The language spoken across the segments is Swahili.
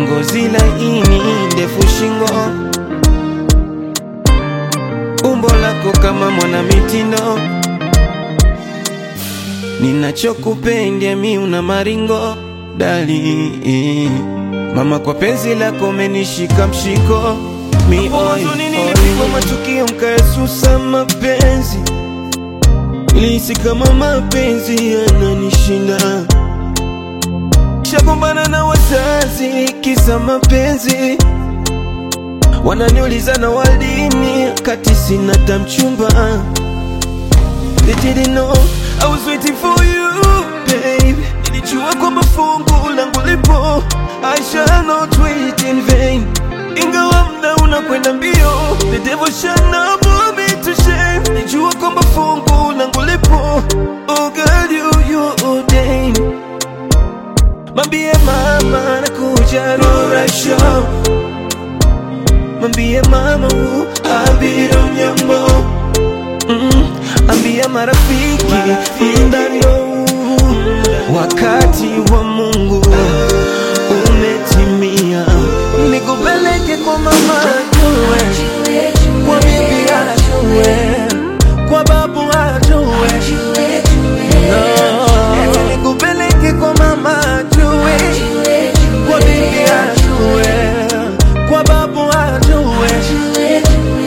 ngozi laini, ndefu shingo, umbo lako kama mwana mitindo, ninachokupenda mi una maringo dali mama, kwa penzi lako menishika mshiko mi oi, oi. matukio mkaesusa mapenzi Nilihisi kama mapenzi yananishinda, shagombana na wazazi kisa mapenzi, wananiuliza na waldini kati sina tamchumba. They didn't know I was waiting for you babe, nilijua kwamba fungu langu lipo, I shall not wait in vain, ingawa mda unakwenda mbio, the devil shall not put me to shame, nilijua kwamba fungu langu lipo, oh girl you you ordained Mambie mama nakuja Rora Show Mambie mama u abiro mnyambo mm, Ambia marafiki ndano Wakati wa Mungu umetimia Nikupeleke kwa mama ajue Kwa bibi ajue Kwa babu ajue No, nikupeleke kwa mama ajue Kwa bibi ajue Kwa babu ajue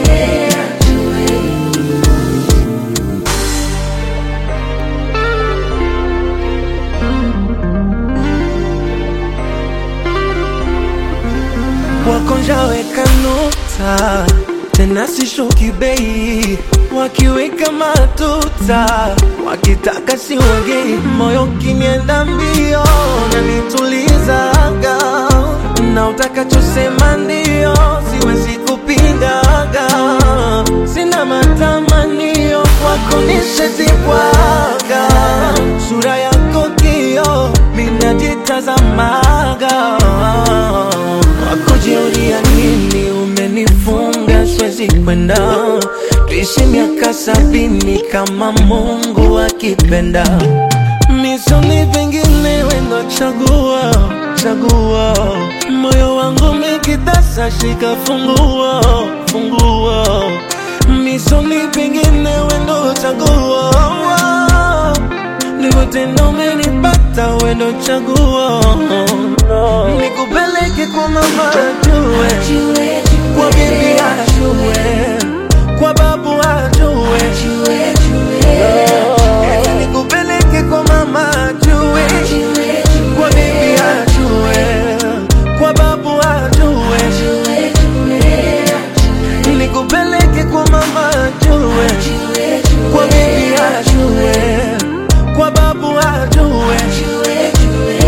wakonjaweka nota tena sishuki bei, wakiweka matuta wakitaka siwagei, moyo kinienda mbio na nitulizaga, na utakachosema ndio, siwezi kupingaga, sina matamanio kwako nishazibwaga, sura yako kio minajitazamaga wakujiulia nini umenifunga siwezi kwenda tuishi miaka sabini kama mungu akipenda misoni pengine wendo chagua chagua moyo wangu mikitasa shika funguo funguo misoni pengine wendo chagua ndivyo tena umenipata wendo chaguo nikupeleke kwa mama ajue kwa bibi ajue kwa babu